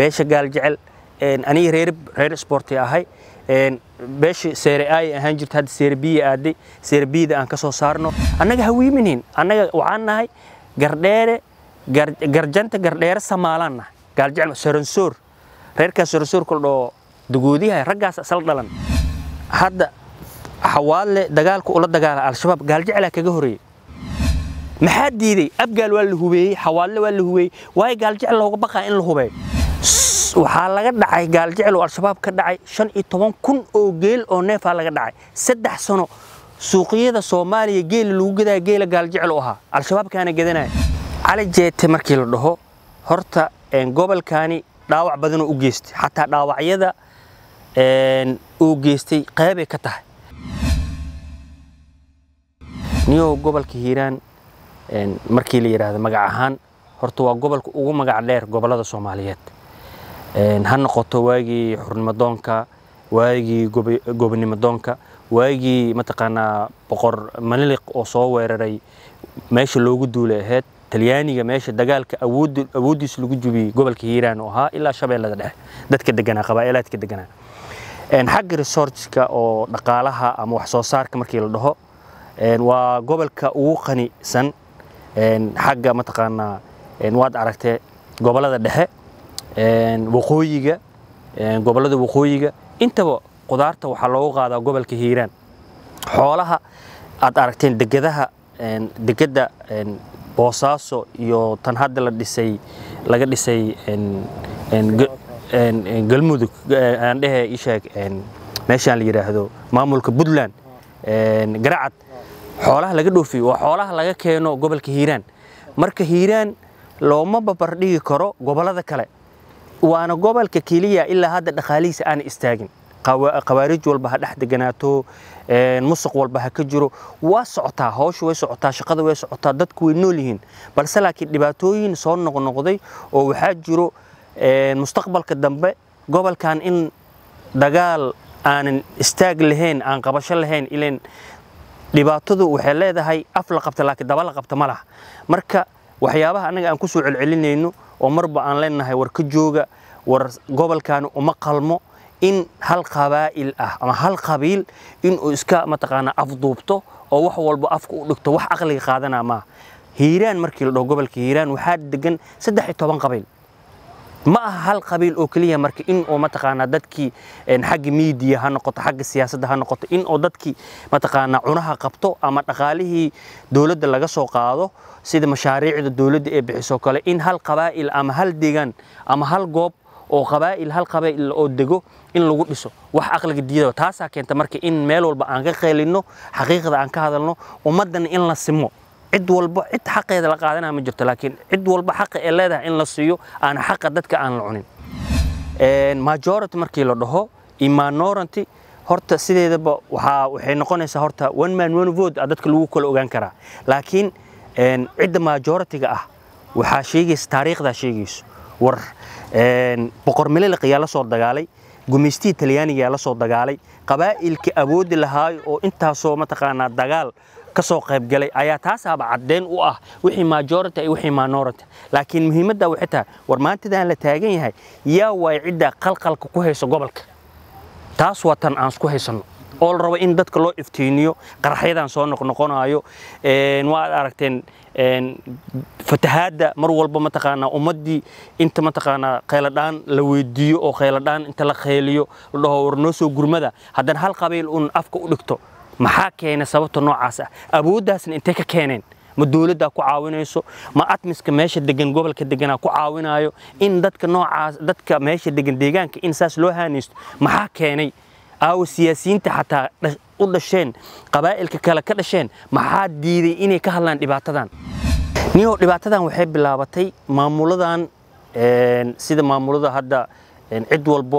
beesha gaaljecel aniga reer reer sporti ahay beesha seere ay ahaan jirta hadda seere biya aaday seere biyada aan ka soo saarno annaga hawiiminin annaga waxaan nahay gardheere garjanta gardheere samaalaan nahay gaaljecel saransoor reerkaas saransoor kala dhoo dagoodiyahay raggaas asal dhalan hadda xawaadle dagaalka ula dagaala al-shabaab gaaljeclaa kaga horeeyey maxaa diiday abgaal waa la hubeeyey xawaadle waa la hubeeyey waayo gaaljecel looga baqaa in la hubeeyo waxaa laga dhacay gaaljecel oo al-shabaab ka dhacay shan iyo toban kun oo geel oo neefaa laga dhacay saddex sano suuqyada soomaaliya geela lagu gadaa geela gaaljecel u ahaa al-shabaabkaana gadanaya cali jeete markii la dhaho horta gobolkaani dhaawac badanoo u geystay xataa dhaawacyada uu geystay qeybay ka tahay niyow gobolka hiiraan markii la yidhaahdo magac ahaan horta waa gobolka ugu magac dheer gobollada soomaaliyeed ha noqoto waagii xurnimadoonka waagii gobonimadoonka waagii mataqaanaa boqor maniliq oo soo weeraray meesha loogu duulay ahayd talyaaniga meesha dagaalka awooddiis lagu jubiyey gobolka hiiraan oo ahaa ilaa shabeellada dhexe dadka deganaa qabaa'ilaadka deganaa xagga resortka oo dhaqaalaha ama wax soo saarka markii la dhaho waa gobolka ugu qanisan xagga mataqaanaa waad aragtee gobollada dhexe waqooyiga gobollada waqooyiga intaba qudaarta waxaa loogu qaadaa gobolka hiiraan xoolaha aad aragteen degadaha degada boosaaso iyo tan hadda la dhisay laga dhisay galmudug aan dhehe isheeg meeshaan la yidhaahdo maamulka puntland garacad xoolaha laga dhoofiyo waa xoolaha laga keeno gobolka hiiraan marka hiiraan looma babardhigi karo gobollada kale waana gobolka keliya ilaa hadda dhaqaalihiisa aan istaagin qawaarij walba ha dhex deganaato musuq walba ha ka jiro waa socotaa hawsha way socotaa shaqada way socotaa dadku way nool yihiin balse laakiin dhibaatooyin soo noqnoqday oo waxaa jiro mustaqbalka dambe gobolkan in dagaal aanan istaag lahayn aan qabasho lahayn ilan dhibaatadu waxay leedahay af la qabta laakiin daba la qabta ma laha marka waxyaabaha annaga aan ku soo celcelinayno oo marba aan leenahay war ka jooga war gobolkan uma qalmo in hal qabaa'il ah ama hal qabiil inuu iska mataqaanaa afduubto oo wax walba afka u dhigto wax aqliga qaadanaa maaha hiiraan markii la dhaho gobolka hiiraan waxaa degan saddex iyo toban qabiil ma aha hal qabiil oo keliya marka in oo mataqaanaa dadkii xagga miidiya ha noqoto xagga siyaasadda ha noqoto in oo dadkii mataqaanaa cunaha qabto ama dhaqaalihii dowladda laga soo qaado sida mashaariicda dowladda ee bixiso kale in hal qabaa'il ama hal deegaan ama hal goob oo qabaa'il hal qabaa'il oo dego in lagu dhiso wax aqliga diidaba taasaa keenta marka in meel walba aan ka qeelinno xaqiiqda aan ka hadalno ummaddana in la simo cid walba cid xaqeeda la qaadanaya ma jirto laakiin cid walba xaqa ee leedahay in la siiyo aan xaqa dadka aan la cunin majority markii la dhaho imanoranty horta sideedaba waxaa waxay noqonaysaa horta one man one vote a dadka lagu kala ogaan karaa laakiin cidda majority-ga ah waxaa sheegaysa taariikhdaa sheegayso war boqor mililiq yaa la soo dagaalay gumaystihii talyaaniga yaa la soo dagaalay qabaa'ilkii awoodi lahaay oo intaasoo mataqaanaa dagaal ka soo qayb galay ayaa taasaaba caddeyn u ah wixii majority iyo wixii minority laakiin muhiimadda waxay tahay war maantadaan la taagan yahay yaa waay cidda qalqalka ku hayso gobolka taas waa tan aan isku haysanno oo la rabo in dadka loo iftiiniyo qaraxyadan soo noqnoqonayo waad aragteen fatahaadda mar walba mataqaanaa ummaddii inta mataqaanaa kheyladhaan la weydiiyo oo kheyladhaan inta la kheyliyo la dhaho war noo soo gurmada haddana hal qabiil un afka u dhigto maxaa keenay sababta noocaas ah awooddaasna intay ka keeneen ma dowladdaa ku caawinayso ma atmiska meesha degan gobolka deganaa ku caawinayo in dadka noocaas dadka meesha degan deegaanka in saas loo haanaysto maxaa keenay aawo siyaasiyiinta xataa u dhasheen qabaa'ilka kale ka dhasheen maxaa diiday inay ka hadlaan dhibaatadan niyow dhibaatadan waxay bilaabatay maamuladan sida maamulada hadda cid walbo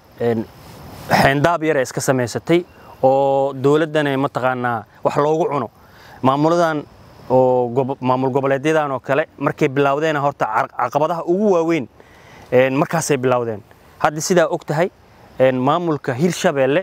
xeendaab yara iska samaysatay oo dowladdana mataqaanaa wax loogu cuno maamuladan oo maamul goboleedyadan oo kale markay bilowdeen horta caqabadaha ugu waaweyn markaasay bilowdeen hadda sidaa og tahay maamulka hirshabeelle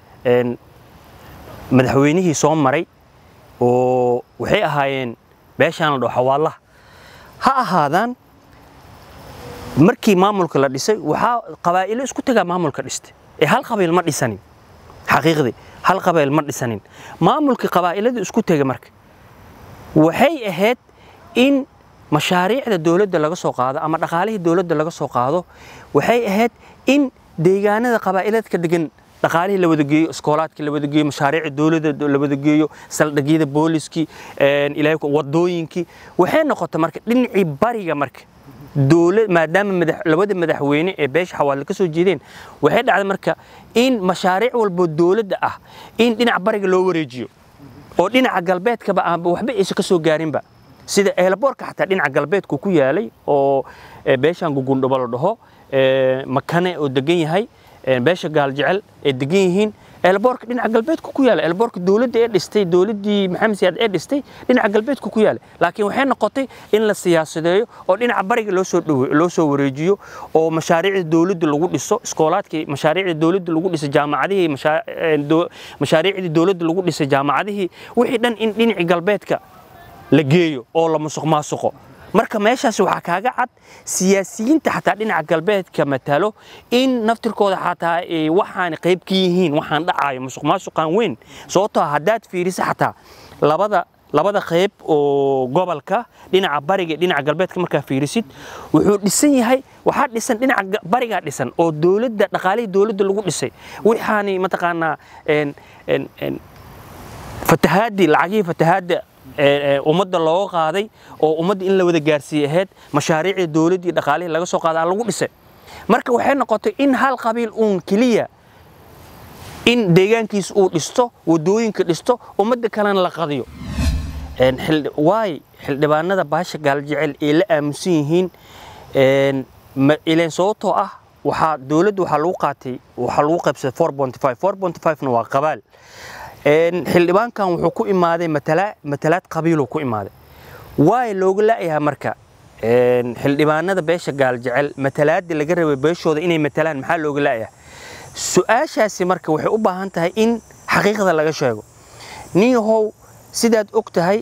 madaxweynihii soo maray oo waxay ahaayeen beeshaan la dhaho xawaalaha ha ahaadaan markii maamulka la dhisay waxaa qabaa'ilo isku tagaa maamulka dhistay ee hal qabiil ma dhisanin xaqiiqdii hal qabiil ma dhisanin maamulkii qabaa'ilada isku tega marka waxay ahayd in mashaariicda dowladda laga soo qaado ama dhaqaalihii dowladda laga soo qaado waxay ahayd in deegaanada qabaa'iladka degan dhaqaalihii la wada geeyo iskoolaadkii la wada geeyo mashaariicda dowladda la wada geeyo saldhigyada booliskii ilaahay wadooyinkii waxay noqotay marka dhinacii bariga marka dowlad maadaama madax labada madaxweyne ee beesha xawaale ka soo jeedeen waxay dhacday marka in mashaariic walbo dowladda ah in dhinaca bariga loo wareejiyo oo dhinaca galbeedkaba aanba waxba aysan ka soo gaarinba sida eelaboorka xataa dhinaca galbeedku ku yaalay oo beeshan gugundhubo la dhaho makane oo degan yahay beesha gaaljecel ay degan yihiin eelaboorka dhinaca galbeedku ku yaala eelaboorka dowladda ee dhistay dowladdii maxamed siyaad ee dhistay dhinaca galbeedku ku yaala laakiin waxay noqotay in la siyaasadeeyo oo dhinaca bariga loo soo dhowe loo soo wareejiyo oo mashaariicda dowladda lagu dhiso iskoolaadkii mashaariicda dowladda lagu dhisay jaamacadihii mashaariicdii dowladda lagu dhisay jaamacadihii wixii dhan in dhinacii galbeedka la geeyo oo la musuq maasuqo marka meeshaas waxaa kaaga cad siyaasiyiinta xataa dhinaca galbeedka matalo in naftirkooda xataa ay waxaan qayb ka yihiin waxaan dhacayo musuq maasuqan weyn sababtoo haddaad fiiriso xataa labada labada qayb oo gobolka dhinaca bariga dhinaca galbeedka markaa fiirisid wuxuu dhisan yahay waxaa dhisan dhinaca barigaa dhisan oo dowladda dhaqaalihii dowladda lagu dhisay waxaani mataqaanaa fatahaadii lacagihii fatahaadda ummadda looga qaaday oo ummadda in la wada gaarsiiyey ahayd mashaariicda dowladdii dhaqaalihii laga soo qaadaa lagu dhisay marka waxay noqotay in hal qabiil uun keliya in deegaankiisa uu dhisto wadooyinka dhisto ummadda kalena la qadiyo waay xildhibaanada baasha gaaljecel ay la aaminsan yihiin ileen sababtoo ah waxaa dowladda waxaa lagu qaatay waxaa lagu qaybsaday four point five four point five na waa qabaal xildhibaankan wuxuu ku imaaday matalaad qabiiluu ku imaaday waay looga la'yahay marka xildhibaanada beesha gaaljecel matalaadii laga rabay beeshooda inay matalaan maxaa looga la'yahay su-aashaasi marka waxay u baahan tahay in xaqiiqda laga sheego niyahow sidaad og tahay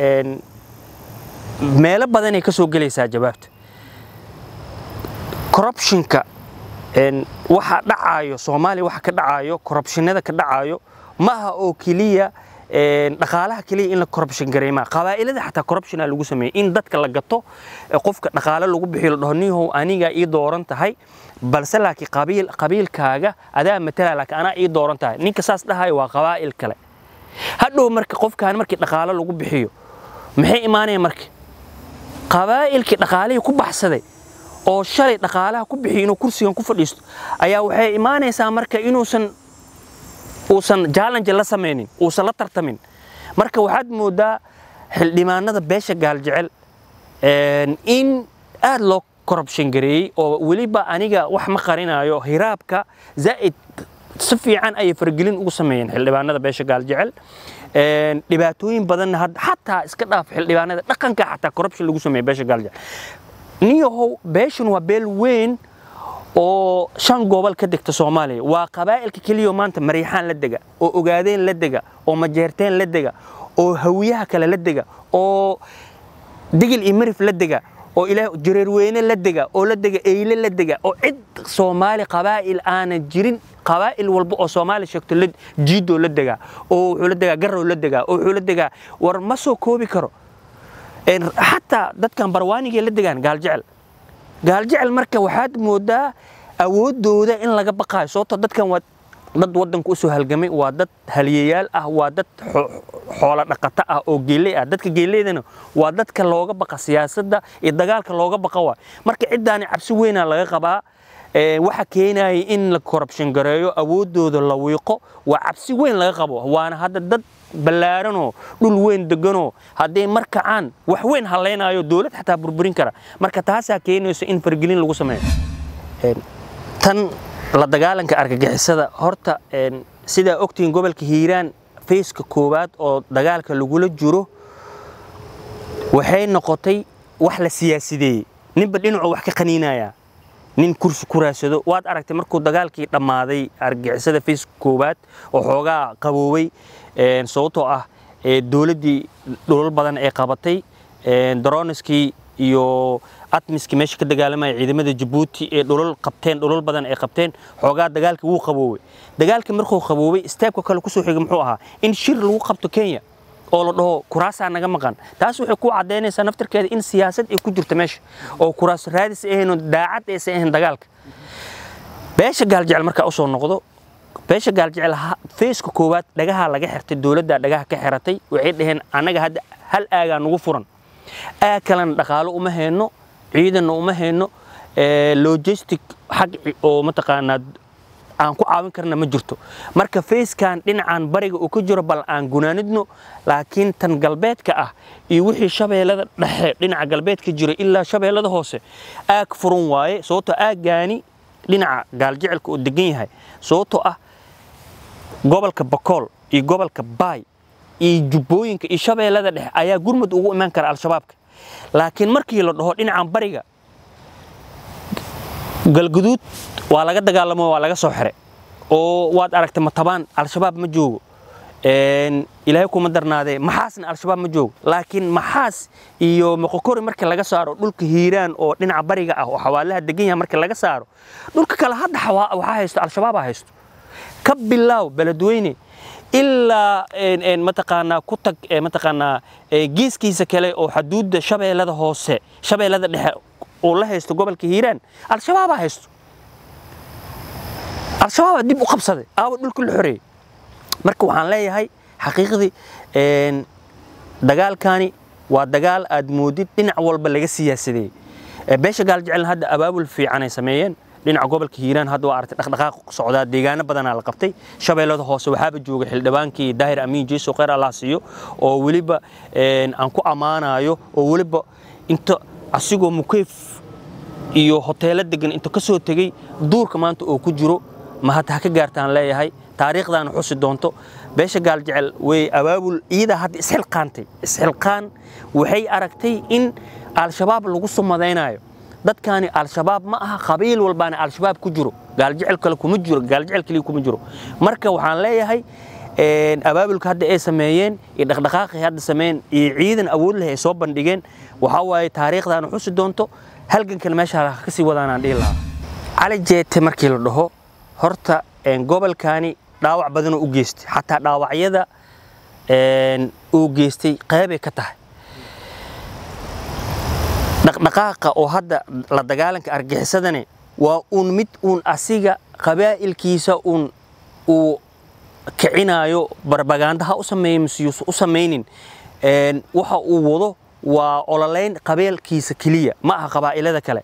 meelo badanay ka soo gelaysaa jawaabta corruptionka waxa dhacaayo soomaaliya waxa ka dhacaayo corruptionada ka dhacaayo maaha oo keliya dhaqaalaha keliya in la corruption gareemaa qabaa'ilada xataa corruptiona lagu sameeyey in dadka la gato qofka dhaqaale lagu bixiyo la dhaho nihow anigaa ii dooran tahay balse laakiin qabiil qabiilkaaga adaa matala laakiin anaa ii dooran tahay ninka saas dhahayo waa qabaa'il kale hadhow marka qofkaan markii dhaqaale lagu bixiyo maxay imaanaya marka qabaa'ilkii dhaqaalihii ku baxsaday oo shalay dhaqaalaha ku bixiyo inuu kursigan ku fadhiisto ayaa waxay imaanaysaa marka inuusan uusan challenge la samaynin uusan la tartamin marka waxaad moodaa xildhibaanada beesha gaaljecel in aad loo corruption gareeyey oo weliba aniga wax ma qarinayo hiraabka zaa'id si fiican ayay faragelin ugu sameeyeen xildhibaanada beesha gaaljecel dhibaatooyin badanna xataa iska dhaaf xildhibaanada dhaqanka xataa corruption lagu sameeya beesha gaaljecel niyahow beeshan waa beel weyn oo shan gobol ka degta soomaaliya waa qabaa'ilka keliya maanta mariixaan la dega oo ogaadeen la dega oo majeerteen la dega oo hawiyaha kale la dega oo digil iyo marif la dega oo ilaah jareerweyne la dega oo la dega eyle la dega oo cid soomaali qabaa'il aanan jirin qabaa'il walba oo soomaali sheegto jiidoo la degaa oo wuxuu la degaa garow la degaa oo wuxuu la degaa war ma soo koobi karo xataa dadkan barwaanigay la degaan gaaljecel gaaljecel marka waxaad moodaa awoodooda in laga baqaayo sababtoo dadkan waa dad waddanka u soo halgamay waa dad haliyayaal ah waa dad xoolo dhaqato ah oo geeley ah dadka geeleydana waa dadka looga baqa siyaasadda iyo dagaalka looga baqa waa marka ciddaani cabsi weynaa laga qabaa waxa keenaya in la corruption gareeyo awoodooda la wiiqo waa cabsi weyn laga qabo waana hadda dad ballaaranoo dhul weyn deganoo hadday mar kacaan wax weyn hallaynayo dowlad xataa burburin kara marka taasaa keenayso in fargelin lagu sameeyo tan la dagaalanka argagixisada horta sidaa ogtihiin gobolka hiiraan fayska koowaad oo dagaalka lagula jiro waxay noqotay wax la siyaasideeyey ninba dhinacuu wax ka qaniinaya nin kursi ku raadsado waad aragtay markuu dagaalkii dhammaaday argagixisada fayska koowaad oo xoogaa qaboobay sababtoo ah dowladdii dhulal badan ay qabatay daroniskii iyo atmiski meesha ka dagaalamaya ciidamada jabuuti ee dhulal qabteen dhulal badan ay qabteen xoogaa dagaalkii wuu qaboobay dagaalkii markuu qaboobay steebka kale kusoo xigay muxuu ahaa in shir lagu qabto kenya oo la dhaho kuraasaa naga maqan taas waxay ku caddaynaysaa naftirkeeda in siyaasad ay ku jirto meesha oo kuraas raadis ahayn daacad aysan ahayn dagaalka beesha gaaljecel markaa usoo noqdo beesha gaaljecel feeska koowaad dhagaha laga xirtay dowladda dhagaha ka xiratay waxay dhaheen annaga hadda hal aagaa nugu furan aag kalena dhaqaalo uma hayno ciidanna uma hayno logistic xag oo mataqaanaa aan ku caawin karna ma jirto marka feeskan dhinacan bariga uu ka jiro bal aan gunaanidno laakiin tan galbeedka ah iyo wixii shabeellada dhexe dhinaca galbeedka jira ilaa shabeellada hoose aag furan waaye sababtoo aaggaani dhinaca gaaljecelka oo degan yahay sababtoo ah gobolka bakool iyo gobolka baay iyo jubbooyinka iyo shabeellada dhexe ayaa gurmud ugu imaan kara al-shabaabka laakiin markii la dhaho dhinacan bariga galguduud waa laga dagaalamo waa laga soo xire oo waad aragtay matabaan al-shabaab ma joogo ilaahay kuma darnaadee maxaasna al-shabaab ma joogo laakiin maxaas iyo moqokori markii laga saaro dhulka hiiraan oo dhinaca bariga ah oo xawaalaha degan yahay markii laga saaro dhulka kale hadda waxaa haysto al-shabaabaa haysto ka bilaaw beledweyne ilaa mataqaanaa ku tag mataqaanaa geeskiisa kale oo xaduudda shabeellada hoose shabeellada dhexe oo la haysto gobolka hiiraan al-shabaabaa haysto al-shabaabaa dib u qabsaday aawa dhulka la xoreeyey marka waxaan leeyahay xaqiiqdii dagaalkani waa dagaal aad moodid dhinac walba laga siyaasadeeyey beesha gaaljecel hadda abaabul fiican ay sameeyeen dhinaca gobolka hiiraan hadda waa aragtay dhaqdhaqaaq socdaa deegaano badanaa la qabtay shabeellada hoose waxaaba jooga xildhibaankii daahir amiin jeeso kheyr allah siiyo oo weliba aan ku ammaanayo oo weliba inta asigoo mukeyf iyo hoteelo degan inta ka soo tegey duurka maanta oo ku jiro mahad ha ka gaartaan leeyahay taariikhdaana xusi doonto beesha gaaljecel way abaabul ciidaa hadda isxilqaantay isxilqaan waxay aragtay in al-shabaab lagu sumadaynayo dadkaani al-shabaab ma aha qabiil walbaana al-shabaab ku jiro gaaljecel kale kuma jiro gaaljecel kaliya kuma jiro marka waxaan leeyahay abaabulka hadda ay sameeyeen iyo dhaqdhaqaaqii hadda sameeyeen iyo ciidan awood leh ay soo bandhigeen waxaa waaye taariikhdaana xusi doonto halgankan meesha ka sii wadaanaan dhihi lahaa cali jeete markii la dhaho horta gobolkaani dhaawac badanoo u geystay xataa dhaawacyada uu geystay qeybay ka tahay dhaqdhaqaaqa oo hadda la dagaalanka argixisadani waa uun mid uun asiga qabaa'ilkiisa uun uu kicinayo barbagaanda ha u sameeyo miseyuusa u samaynin waxa uu wado waa ololeyn qabeelkiisa keliya ma aha qabaa'ilada kale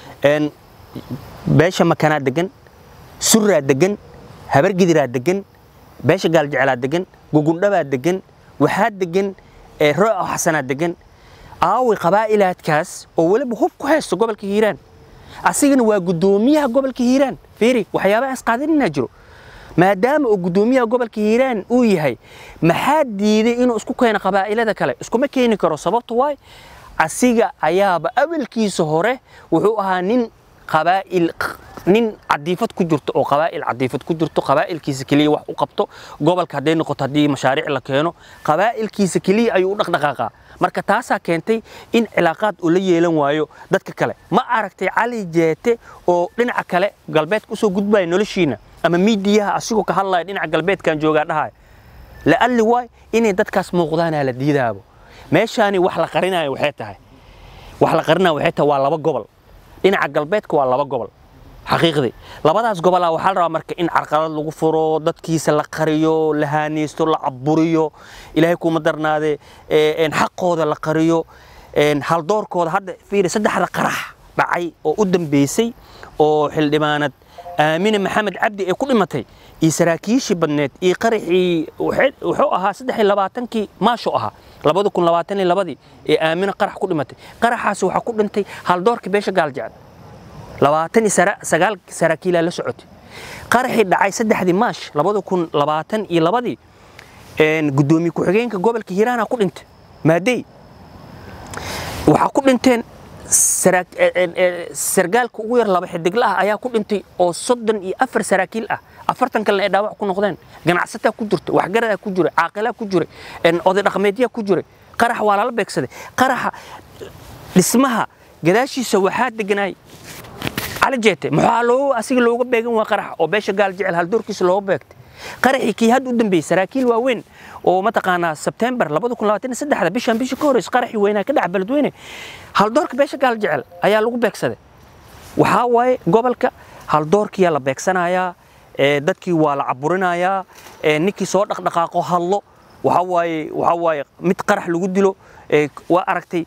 beesha makanaa degan suraa degan habargidiraa degan beesha gaaljeclaa degan gugundhabaa degan waxaa degan rooco xasanaa degan aawi qabaa'ilaadkaas oo weliba hub ku haysto gobolka hiiraan asigana waa guddoomiyaha gobolka hiiraan fiiri waxyaabaha isqaadaninaa jiro maadaama uu guddoomiyaha gobolka hiiraan uu yahay maxaa diiday inuu isku keeno qabaa'ilada kale iskuma keeni karo sababta waay asiga ayaaba awalkiisa hore wuxuu ahaa nin qabaa'il nin cadiifad ku jirto oo qabaa'il cadiifad ku jirto qabaa'ilkiisa keliya wax u qabto gobolka hadday noqoto haddii mashaariic la keeno qabaa'ilkiisa keliya ayuu u dhaqdhaqaaqaa marka taasaa keentay in cilaaqaad uu la yeelan waayo dadka kale ma aragtay cali jeete oo dhinaca kale galbeedka usoo gudbaya noloshiina ama miidiyaha asigoo ka hadlaya dhinaca galbeedkan joogaa dhahaya la'alli waay inay dadkaas muuqdaanaa la diidaabo meeshaani wax la qarinayo waxay tahay wax la qarinayo waxay tahay waa laba gobol dhinaca galbeedka waa laba gobol xaqiiqdii labadaas gobolaa waxaa la rabaa marka in carqalad lagu furo dadkiisa la qariyo la haanaysto la caburiyo ilaahay kuma darnaade xaqooda la qariyo haldoorkooda hadda fiiri saddexda qarax dhacay oo u dambeysay oo xildhibaanad aamine maxamed cabdi ee ku dhimatay iyo saraakiishii badneed iyo qaraxii wuxuu ahaa saddex iyo labaatankii maasho ahaa labada kun labaatan iyo labadii ee aamine qarax ku dhimatay qaraxaasi waxaa ku dhintay haldoorkii beesha gaaljecel labaatan iyo sagaal saraakiilaa la socotay qaraxii dhacay saddexdii maash labada kun labaatan iyo labadii guddoomiye ku-xigeenka gobolka hiiraana ku dhintay maadey waxaa ku dhinteen sargaalka ugu yar laba xidigla ah ayaa ku dhintay oo soddon iyo afar saraakiil ah afartan kalena ay dhaawac ku noqdeen ganacsataa ku jirta waxgaradaa ku jira caaqilaa ku jira oday dhaqameedyaa ku jira qarax waa lala beegsaday qaraxa dhismaha gadaashiisa waxaa deganaay cali jeete maxaa loo asiga looga beegan waa qarax oo beesha gaal jecel haldoorkiisa looga beegtay qaraxii kii hadda u dambeeyey saraakiil waaweyn oo mataqaanaa sebtembar bishan bishii ka horeysa qaraxii weynaa ka dhaca beledweyne haldoorka beesha gaal jecel ayaa lagu beegsaday waxaa waaye gobolka haldoorkiyaa la beegsanayaa dadkii waa la caburinayaa ninkii soo dhaqdhaqaaqo hadlo waxaa waaye waxaa waaye mid qarax lagu dilo waa aragtay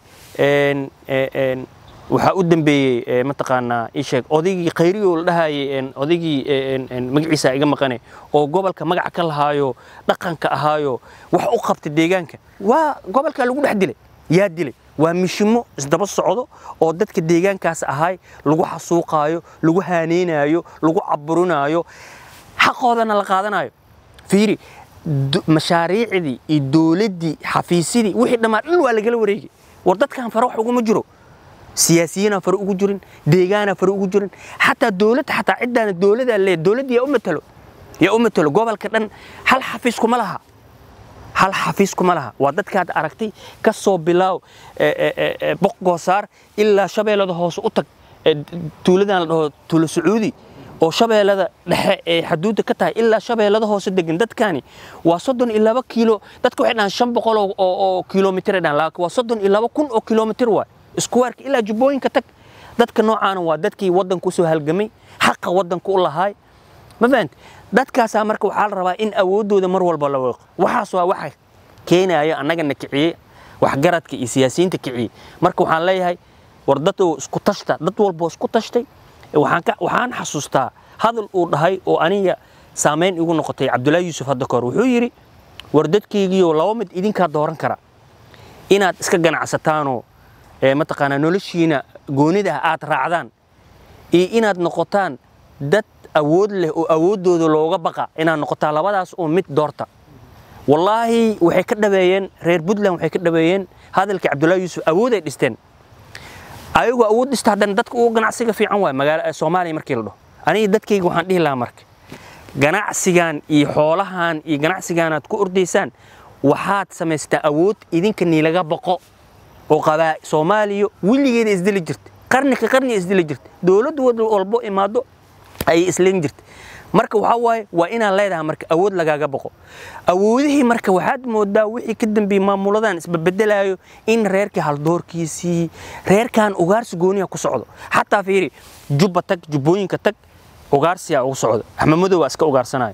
waxaa u dambeeyey mataqaanaa ii sheeg odaygii khayri oo la dhahayay odaygii magaciisa iga maqane oo gobolka magac ka lahaayo dhaqanka ahaayo wax u qabta deegaanka waa gobolka lagu dhex dilay yaa dilay waa mishimo isdaba socdo oo dadka deegaankaas ahay lagu xasuuqaayo lagu haaneynayo lagu caburinaayo xaqoodana la qaadanayo fiiri mashaariicdii iyo dowladdii xafiisyadii wixii dhammaan dhan waa lagala wareegay war dadkan fare wax uguma jiro siyaasiyiinaa fare ugu jirin deegaanaa fare ugu jirin xataa dowladda xataa ciddaana dowladaa lee dowladda yaa u matalo yaa u matalo gobolka dhan hal xafiis kuma laha hal xafiis kuma laha waa dadkaad aragtay ka soo bilaaw boqgoosaar ilaa shabeellada hoose u tag tuuladan la dhaho tuulo sacuudi oo shabeellada dhexe ee xaduudda ka tahay ilaa shabeellada hoose degan dadkani waa soddon iyo laba kiilo dadka waxay dhahaan shan boqol oo kilomitir ay dhahaan laakiin waa soddon iyo laba kun oo kilomitir waay iskuweerka ilaa jubbooyinka tag dadka noocaana waa dadkii waddanka usoo halgamay xaqa waddanka u lahaay ma fahant dadkaasaa marka waxaa la rabaa in awooddooda mar walba la weeqo waxaas waa waxa keenaya annagana kiciyey waxgaradka iyo siyaasiyiinta kiciyey marka waxaan leeyahay war dad oo isku tashta dad walboo isku tashtay waxaan xasuustaa hadal uu dhahay oo aniga saamayn igu noqotay cabdullaahi yuusuf hadda kahor wuxuu yidhi war dadkaygiioo laba mid idinkaa dooran kara inaad iska ganacsataanoo mataqaanaa noloshiina goonida aad raacdaan iyo inaad noqotaan dad awood leh oo awooddooda looga baqa inaad noqotaan labadaas oo mid doorta wallaahi waxay ka dhabeeyeen reer puntland waxay ka dhabeeyeen hadalkii cabdullaahi yuusuf awood ay dhisteen ayagoo awood dhista haddana dadka ugu ganacsiga fiican waay magaala soomaaliya markii la dhaho aniga dadkayga waxaan dhihi lahaa marka ganacsigan iyo xoolahan iyo ganacsigaanaad ku ordaysaan waxaad samaystaa awood idinka niilaga baqo oo qabaa soomaaliya weligeeda isdili jirta qarni ka qarni isdili jirta dowladdu walbo imaado ayay isleen jirta marka waxaa waaye waa inaad leedahay marka awood lagaaga baqo awoodihii marka waxaad moodaa wixii ka dambeeyey maamuladan isbabedelayo in reerkii haldoorkiisii reerkan ugaarsi gooniya ku socdo xataa fiiri jubba tag jubbooyinka tag ugaarsiyaa ugu socdo axmamadow waa iska ugaarsanayo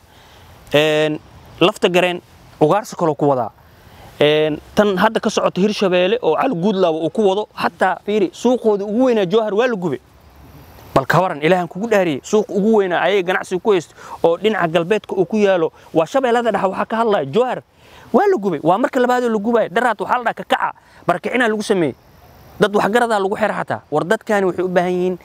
lafta gareen ugaarsi kaloo ku wadaa tan hadda ka socota hirshabeelle oo cali guudlaaba uu ku wado xataa fiiri suuqooda ugu weynaa jowhar waa la gube bal ka waran ilaahan kugu dhaariyey suuq ugu weynaa ayay ganacsiga ku haysto oo dhinaca galbeedka uu ku yaalo waa shabeellada dhexe waxaa ka hadlaya jowhar waa la gubay waa marka labaadoo la gubaya dharaad waxaa la dhaha kakaca barakicinaa lagu sameeyey dad waxgaradaa lagu xira xataa war dadkani waxay u baahan yihiin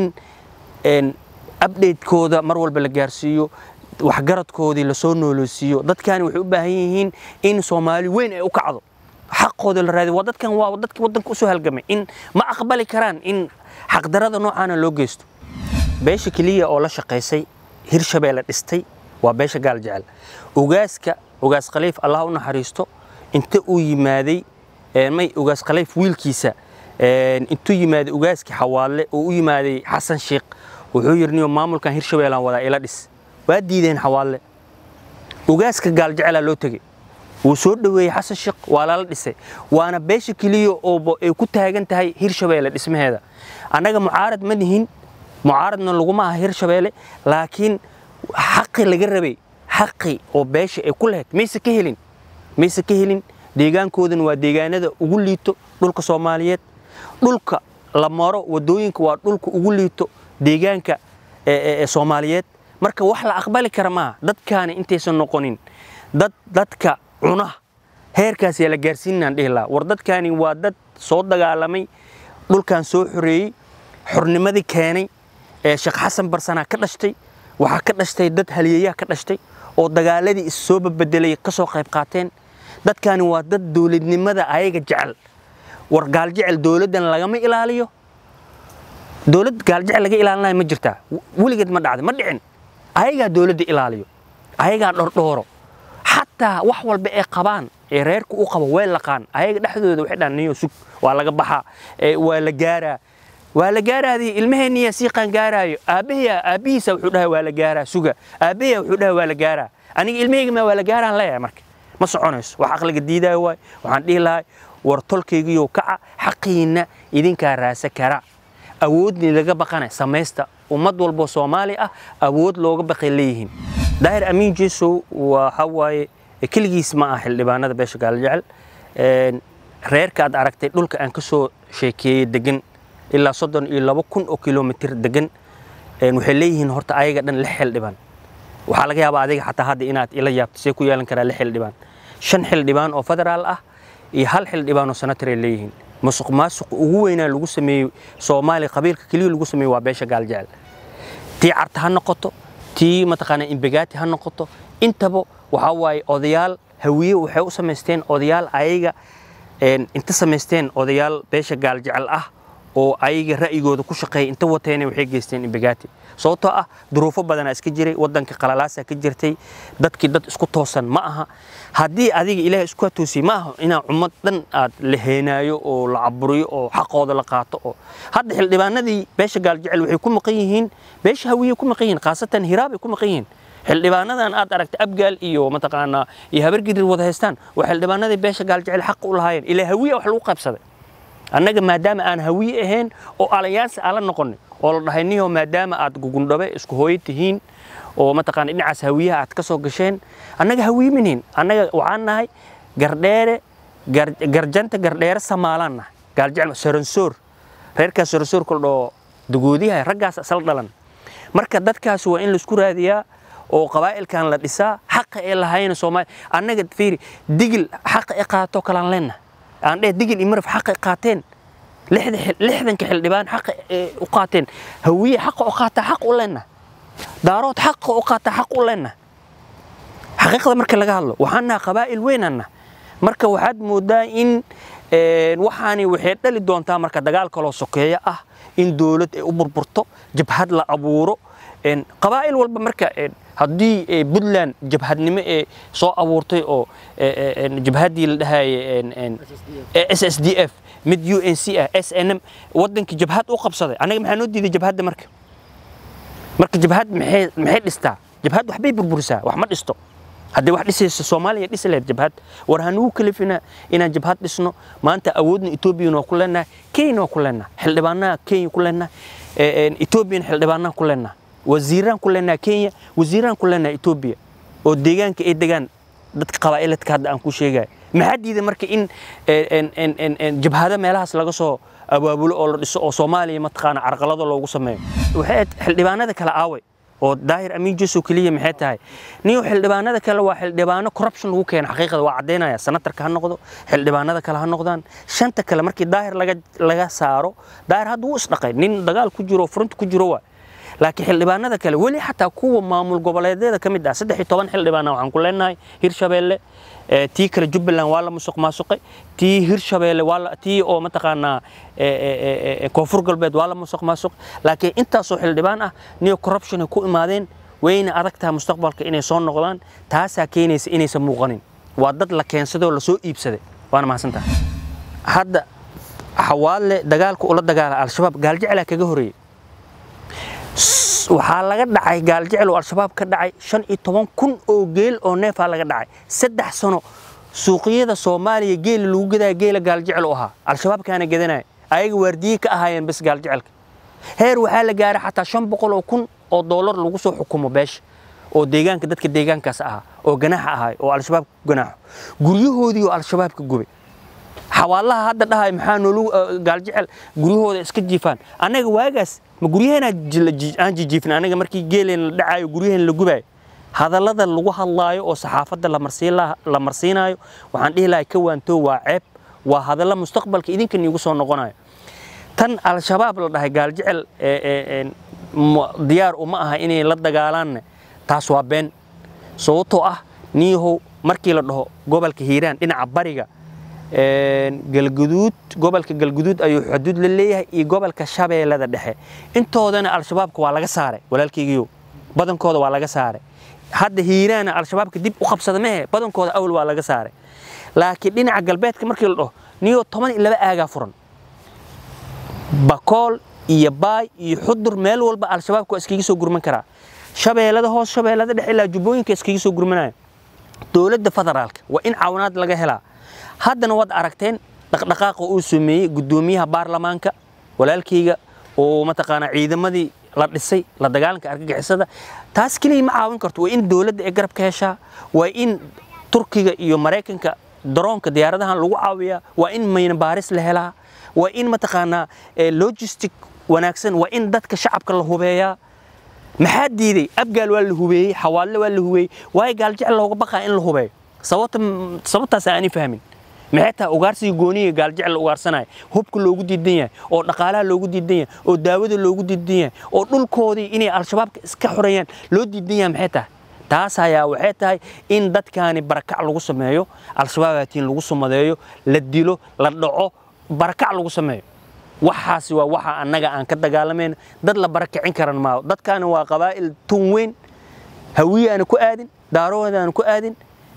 in updatekooda mar walba la gaarsiiyo waxgaradkoodii lasoo nooleysiiyo dadkani waxay u baahan yihiin in soomaali weyn ay u kacdo xaqooda la raadiyo waa dadkan waa dadkii waddanka usoo halgamay in ma aqbali karaan in xaqdarada noocaana loo geysto beesha keliya oo la shaqaysay hirshabeelle dhistay waa beesha gaal jecel ugaaska ugaas khaliif allah u naxariisto inta uu yimaaday may ugaas khaliif wiilkiisa intuu yimaaday ugaaskii xawaadle oo u yimaaday xasan sheekh wuxuu yidhi niyo maamulkan hirshabeellaan wadaa ila dhis waa diideen xawaadle ugaaska gaal jecelaa loo tegey wuu soo dhoweeyey xasan sheekh waa lala dhisay waana beesha keliya oo ay ku taagan tahay hirshabeelle dhismaheeda annaga mucaarad ma nihin mucaaradna laguma aha hirshabeelle laakiin xaqi laga rabay xaqi oo beesha ay ku lahayd mayse ka helin mayse ka helin deegaankoodana waa deegaanada ugu liito dhulka soomaaliyeed dhulka la maro wadooyinka waa dhulka ugu liito deegaanka soomaaliyeed marka wax la aqbali kara maaha dadkaani intaysan noqonin dad dadka cuna heerkaas yaa la gaarsiinaan dhihi lahaa war dadkaani waa dad soo dagaalamay dhulkan soo xoreeyey xornimadii keenay ee sheekh xasan barsanaa ka dhashtay waxaa ka dhashtay dad haliyayaa ka dhashtay oo dagaaladii is soo babedelay ka soo qayb qaateen dadkaani waa dad dowladnimada ayaga jecel war gaaljecel dowladdan lagama ilaaliyo dowlad gaaljecel laga ilaalinayo ma jirtaa weligeed ma dhacda ma dhicin ayagaa dowladda ilaaliyo ayagaa dhordhooro xataa xataa wax walba ee qabaan ee reerku u qabo way laqaan ayaga dhexdooda waxay dhahan niyo sug waa laga baxaa waa la gaaraa waa la gaaraadii ilmaheenniya sii qaangaaraayo aabbahiya aabbihiisa wuxuu dhahay waa la gaaraa suga aabbahiya wuxuu dhahay waa la gaaraa aniga ilmahayga ma waa la gaaraan leeyahay marka ma soconayso wax aqliga diidaayo waay waxaan dhihi lahay war tolkaygiyo kaca xaqiinna idinkaa raasa kara awoodni laga baqana samaysta ummad walbo soomaali ah awood looga baqay leeyihiin daahir amiin jeesow waxa waaye keligiis ma ah xildhibaanada beesha gaaljecel reerka aad aragtay dhulka aan ka soo sheekeeyey degan ilaa soddon iyo labo kun oo kilomitir degan waxay leeyihiin horta ayaga dhan lix xildhibaan waxaa laga yaabaa adiga xataa hadda inaad ila yaabto see ku yeelan karaa lix xildhibaan shan xildhibaan oo federaal ah iyo hal xildhibaan oo senataray leeyihiin musuq maasuq ugu weynaa lagu sameeyey soomaaliya qabiilka keliya lagu sameeyey waa beesha gaaljecel tii carta ha noqoto tii mataqaanaa imbegaati ha noqoto intaba waxaa waaye odayaal hawiye waxay u samaysteen odayaal ayaga inta samaysteen odayaal beesha gaaljecel ah oo ayaga ra'yigooda ku shaqeeya inta wateena waxay geysteen imbegaati sababtoo ah duruufo badanaa iska jiray waddanka qalalaasaa ka jirtay dadkii dad isku toosan ma aha haddii adiga ilaahay isku toosiyey ma aha inaa ummad dhan aad la heenaayo oo la caburiyo oo xaqooda la qaato oo hadda xildhibaanadii beesha gaaljecel waxay ku maqan yihiin beesha hawiye ku maqan yihiin khaasatan hiraab ay ku maqan yihiin xildhibaanadan aad aragtay abgaal iyo mataqaanaa iyo habargidir wada haystaan waa xildhibaanadii beesha gaaljecel xaq u lahaayeen ilaa hawiye wax lagu qaybsaday annaga maadaama aan hawiye ahayn oo alayaansi aan la noqonay oo la dhahay niyo maadaama aad gugundhabe isku hooyo tihiin oo mataqaana dhinacaas hawiyaha aad ka soo gasheen annaga hawiye minihin annaga waxaan nahay gardheere garjanta gardheere samaalaan nahay gaaljecel saransoor reerkaas saransoor kala dhoo dagoodiyaha raggaas asal dhalan marka dadkaas waa in laisku raadiyaa oo qabaa'ilkan la dhisaa xaqa ee lahayna soomaaliya annaga fiiri digil xaqa e qaato kalaan leennahay aan dheh digil iyo maraf xaqa qaateen lixdanka xildhibaan xaqa u qaateen hawiye xaqa u qaataa xaq u leenna daarood xaqa u qaataa xaq u leenna xaqiiqda marka laga hadlo waxaan naha qabaa'il weynanna marka waxaad moodaa in waxaani waxay dhali doontaa marka dagaal kaloo sokeeya ah in dowlad ay u burburto jabhad la abuuro qabaa'il walba marka haddii puntland jabhadnimo ee soo abuurtay oo jabhaddii la dhahaye s s d f mid u n c ah s n m waddankii jabhad u qabsaday annaga maxaa noo diiday jabhadda marka marka jabhad maxay maxay dhistaa jabhad waxbay burburisaa wax ma dhisto haddii wax dhisayso soomaaliya dhisi lahayd jabhad war hanugu kalifina inaan jabhad dhisno maanta awoodna etoobiyana waa ku leenahay kenyana waa ku leenahay xildhibaanaha kenya ku leenahay etoobiyana xildhibaanaha ku leenahay wasiiraan ku leenahay kenya wasiiraan ku leenahay etoobiya oo deegaanka ay degaan dadka qabaa'iladka hadda aan ku sheegayo maxaa diiday marka in jabhado meelahaas laga soo abaabulo oo la dhiso oo soomaaliya mataqaana carqalado loogu sameeyo waxay xildhibaanada kale aaway oo daahir amiin jesow keliya maxay tahay niyo xildhibaanada kale waa xildhibaano corruption lagu keena xaqiiqada waa caddaynaya senatarka ha noqdo xildhibaanada kale ha noqdaan shanta kale markii daahir laga laga saaro daahir hadda wuu isdhaqay nin dagaal ku jiro front ku jiro waa laakiin xildhibaanada kale weli xataa kuwa maamul goboleedyada ka mid ah saddex iyo toban xildhibaana waxaan ku leenahay hirshabeelle tii kale jubbaland waa la musuq maasuqay tii hirshabeelle waa tii oo mataqaanaa koonfur galbeed waa la musuq maasuq laakiin intaasoo xildhibaan ah niyo corruption ay ku imaadeen wayna adag tahay mustaqbalka inay soo noqdaan taasaa keenaysa inaysan muuqanin waa dad la keensaday oo lasoo iibsaday waana mahadsantaha hadda xawaadle dagaalka ula dagaala al-shabaab gaaljeclaa kaga horeeyey waxaa laga dhacay gaaljecel oo al-shabaab ka dhacay shan iyo toban kun oo geel oo neefaa laga dhacay saddex sano suuqyada soomaaliya geela lagu gadaya geela gaaljecel u ahaa al-shabaabkaana gadanaya ayaga waardiye ka ahaayeen bas gaaljecelka heer waxaa la gaaray xataa shan boqol oo kun oo doolar lagu soo xukumo beesha oo deegaanka dadka deegaankaas ahaa oo ganaaxa ahaay oo al-shabaab ku ganaaxo guryahoodii oo al-shabaab ka gubay xawaalaha hadda dhahay maxaa noolu gaaljecel guryahooda iska jiifaan annaga waagaas ma guryaheena aan jijiifin anaga markii geeleen la dhacaayo guryaheen la gubaayo hadallada lagu hadlaayo oo saxaafadda la marsiinayo waxaan dhihi lahay ka waantoo waa ceeb waa hadalla mustaqbalka idinkan iigu soo noqonayo tan al-shabaab la dhahay gaaljecel diyaar uma aha inay la dagaalaanne taas waa been sababtoo ah niyahow markii la dhaho gobolka hiiraan dhinaca bariga galguduud gobolka galguduud ayuu xuduud la leeyahay iyo gobolka shabeellada dhexe intoodana al-shabaabka waa laga saaray walaalkaygiyo badankooda waa laga saaray hadda hiiraana al-shabaabka dib u qabsada mehe badankooda awal waa laga saaray laakiin dhinaca galbeedka markii la dhaho niyo toban iyo laba aagaa furan bakool iyo baay iyo xudur meel walba al-shabaabka waa iskaga soo gurman karaa shabeellada hoos shabeellada dhexe ilaa jubbooyinka iskaga soo gurmanaya dowladda federaalka waa in caawinaad laga helaa haddana waad aragteen dhaqdhaqaaqa uu sameeyey guddoomiyaha baarlamaanka walaalkayga oo mataqaanaa ciidamadii la dhisay la dagaalanka argagixisada taas keliya ma caawin karto waa in dowladda ay garab ka heshaa waa in turkiga iyo maraykanka daroonka diyaaradahan lagu caawiyaa waa in mayna baaris la helaa waa in mataqaanaa logistic wanaagsan waa in dadka shacabka la hubeeyaa maxaa diiday abgaal waa la hubeeyey xawaalle waa la hubeeyey waayo gaaljecel looga baqaa in la hubeeyo sababta sababtaas aanay fahmin maxay tahay ugaarsiga gooniga gaaljecel la ugaarsanaya hubka loogu diidan yahay oo dhaqaalaha loogu diidan yahay oo daawada loogu diidan yahay oo dhulkoodii inay al-shabaabka iska xoreeyaan loo diidan yahay maxay tahay taas ayaa waxay tahay in dadkaani barakac lagu sameeyo al-shabaabaatiin lagu sumadeeyo la dilo la dhaco barakac lagu sameeyo waxaasi waa waxa annaga aan ka dagaalamayno dad la barakicin karan maaho dadkaani waa qabaa'il tun weyn hawiye aana ku aadin daarood aana ku aadin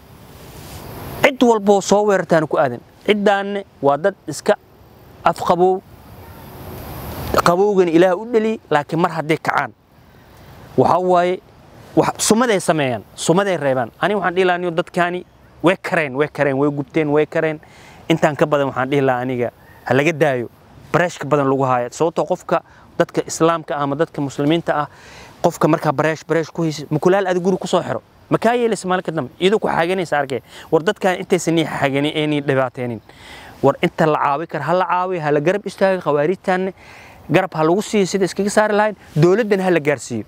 cid walboo soo weerartaana ku aadin ciddaanne waa dad iska afqabow qabowgana ilaah u dheliyey laakiin mar hadday kacaan waxaa waaye sumaday sameeyaan sumaday reebaan aniga waxaan dhihi lahaa dadkaani way kareen way kareen way gubteen way kareen intaan ka badan waxaan dhihi lahaa aniga ha laga daayo bareeshka badan lagu haaya sababtoo qofka dadka islaamka ama dadka muslimiinta ah qofka markaa bareesh bareesh ku haysa mukulaal adi guri kusoo xiro makaa yeelaysa maalinka dambe iyadoo ku xaaganaysa arkay war dadkan intaysan nii xaaganin ee nii dhibaateenin war inta la caawi kara ha la caawiyo ha la garab istaago khawaariijtaanne garab ha lagu siiyo sida iskaga saari lahayn dowladdana ha la gaarsiiyo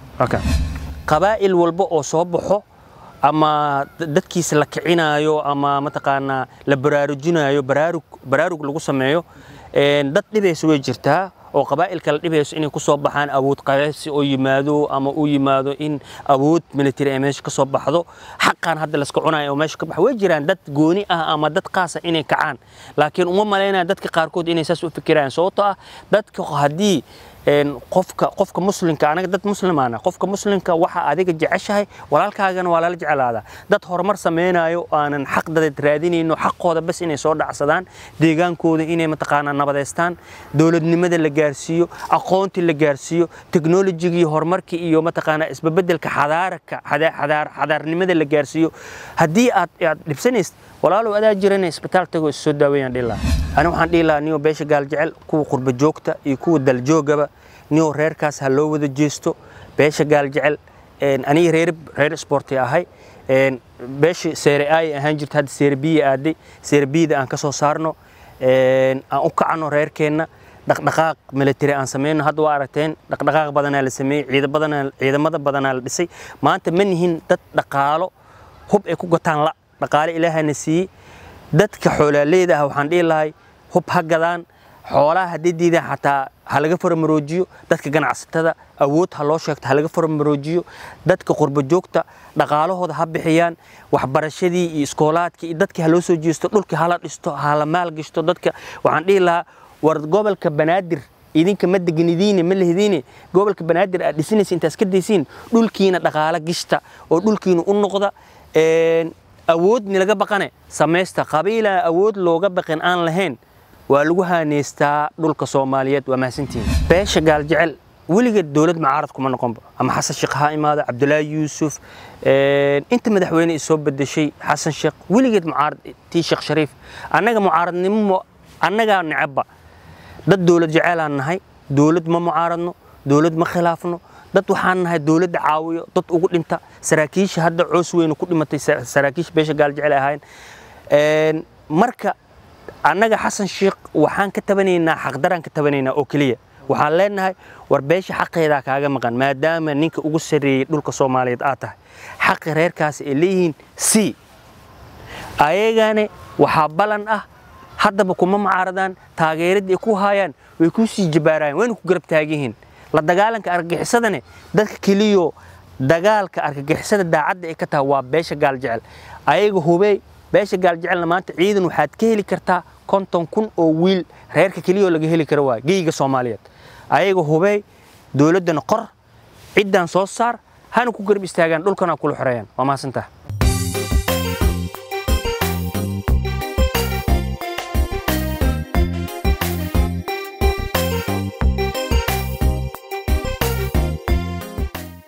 qabaa'il walba oo soo baxo ama dadkiisa la kicinaayo ama mataqaanaa la baraarujinayo baraarug baraarug lagu sameeyo dad dhibaysa way jirtaa oo qabaa'ilka la dhibayso inay ku soo baxaan awood qabeebsi oo yimaado ama uu yimaado in awood military ay meesha ka soo baxdo xaqan hadda layska cunayo oo meesha ka baxa way jiraan dad gooni ah ama dad qaasa inay kacaan laakiin uma malaynaya dadka qaarkood inay saas u fikirayaan sababtoo ah dadka haddii qofka qofka muslimka anaga dad muslimaana qofka muslimka waxa adiga jeceshahay walaalkaagana waa lala jeclaadaa dad horumar sameynayo aanan xaq dadeed raadinayno xaqooda bas inay soo dhacsadaan deegaankooda inay mataqaanaa nabadeystaan dowladnimada la gaarsiiyo aqoontii la gaarsiiyo teknolojiga iyo horumarkii iyo mataqaanaa isbabedelka xadaaraka xadaarnimada la gaarsiiyo haddii aad aad dhibsanaysid walaalow adaa jirana isbitaal tago is soo daaweeyaan dhihi lahaa ani waxaan dhihi lahaa niyo beesha gaaljecel kuwa qurba joogta iyo kuwa daljoogaba niyo reerkaas ha loo wada jeesto beesha gaaljecel aniga reer reer sporti ahay beesha seere ay ahaan jirta hadda seere biya aaday seere biyada aan ka soo saarno aan u kacno reerkeenna dhaqdhaqaaq military aan sameyno hadda waa aragteen dhaqdhaqaaq badanaa la sameeyey ciida badanaa ciidamada badanaa la dhisay maanta ma nihin dad dhaqaalo hub ay ku gataan la dhaqaale ilaahana siiyey dadka xoolaaleyda ah waxaan dhihi lahay hub ha gadaan xoolaha haddii diidaan xataa ha laga faramaroojiyo dadka ganacsatada awood ha loo sheegto ha laga faramaroojiyo dadka qurba joogta dhaqaalahooda ha bixiyaan waxbarashadii iyo iskoolaadkii iyo dadkii ha loo soo jeesto dhulkii hala dhisto hala maalgashto dadka waxaan dhihi lahaa war gobolka banaadir idinka ma degnidiine ma lehdiine gobolka banaadir aad dhisinaysa intaas ka daysiin dhulkiina dhaqaalo gishta oo dhulkiina u noqda awoodni laga baqane samaysta qabiilaa awood looga baqin aan lahayn waa lagu haaneystaa dhulka soomaaliyeed waa mahadsantihiin beesha gaaljecel weligeed dowlad mucaarad kuma noqonba ama xasan sheekh ha imaado cabdulaahi yuusuf inta madaxweyne i soo bedeshay xasan sheekh weligeed mucaarad tii sheekh shariif annaga mucaaradnimo annagaa necabba dad dowlad jeceylaan nahay dowlad ma mucaaradno dowlad ma khilaafno dad waxaan nahay dowladda caawiyo dad ugu dhinta saraakiisha hadda coos weynu ku dhimatay saraakiisha beesha gaaljecel ay ahaayeen marka annaga xasan sheekh waxaan ka tabanaynaa xaqdaraan ka tabanaynaa oo keliya waxaan leenahay war beesha xaqeedaa kaaga maqan maadaama ninka ugu sarreeyey dhulka soomaaliyeed aad tahay xaqi reerkaasi ay leeyihiin c ayagane waxaa balan ah haddaba kuma mucaaradaan taageeradii ay ku haayaan way kuu sii jabaarayaan wayna ku garab taagihiin la dagaalanka argagixisadane dadka keliyo dagaalka argagixisada daacadda ay ka tahay waa beesha gaaljecel ayaga hubey beesha gaaljecelna maanta ciidan waxaad ka heli kartaa konton kun oo wiil reerka keliyoo laga heli karo waa geyga soomaaliyeed ayaga hubey dowladdana qor ciddaan soo saar hana ku garab istaagaan dhulkana kula xoreeyaan waa mahadsantaha